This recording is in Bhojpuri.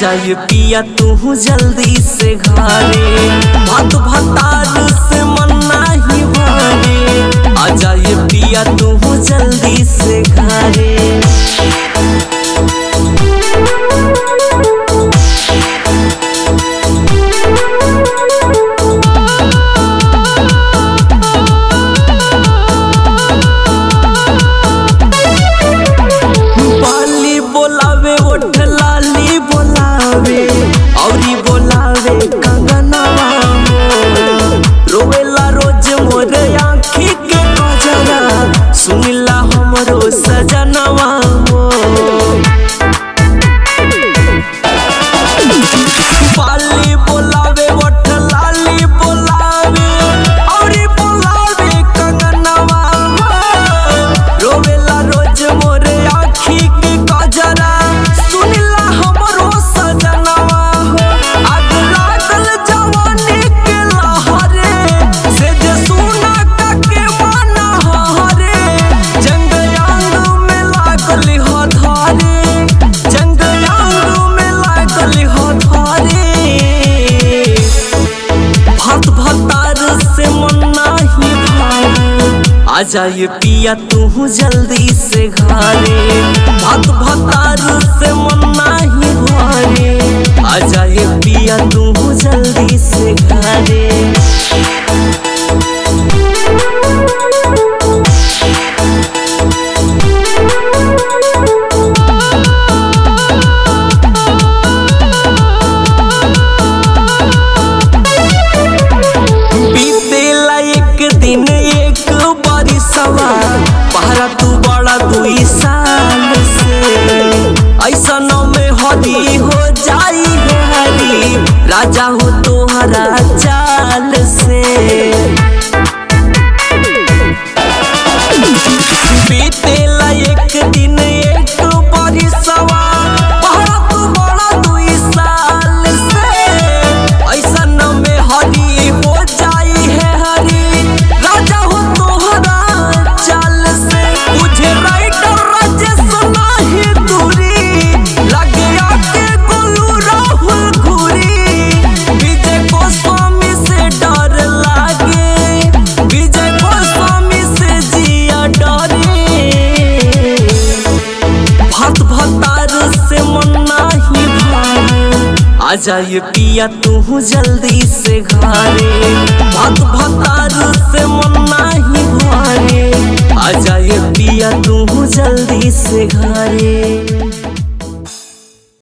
आजा ये पिया तू जल्दी से घरे भात भतार से मन नहीं भरे आजा ये पिया तू जल्दी से घरे बाली बोलावे ओठ लाली बोलावे औरी बोलावे कंगनवा रोवेला रोज मोर आँखी के कजरा सुनिला हमरो सजनवा हो बाली बोलावे ओठ लाली बोलावे औरी बोलावे कंगनवा रोवेला रोज मोर आँखी के कजरा सुनिला हमरो सजनवा हो आग लागल जवानी के लहरे से जे सुना के माना हरे जंग यांग में लागल हो धारे जंग यांग में लागल हो धारे भत भतार से मन नाही भारे आजा ये पिया तू जल्दी से घरे भत भतार से मन नाही भारे आजा ये पिया तू जल्दी से घरे बीतेला एक दिन एक बरिसवा पहरा तू बड़ा दुई साल से ऐसा में हरी हो जाई है हरी राजा हो तोहरा चाल से बीतेला एक दिन एक बरिसवा पहरा तू बड़ा दुई साल से ऐसा में हरी हो जाई है हरी राजा हो तोहरा चाल से तुझे राइटर राजेश नाही दूरी लगे आके गोलू राहुल घूरी विजय गोस्वामी से डर लागे विजय गोस्वामी से जिया डरे भत भतार से मन नाही भारे आजा ये पिया तू जल्दी से घरे भत भतार से मन नाही भारे आजा ये पिया तू जल्दी से घरे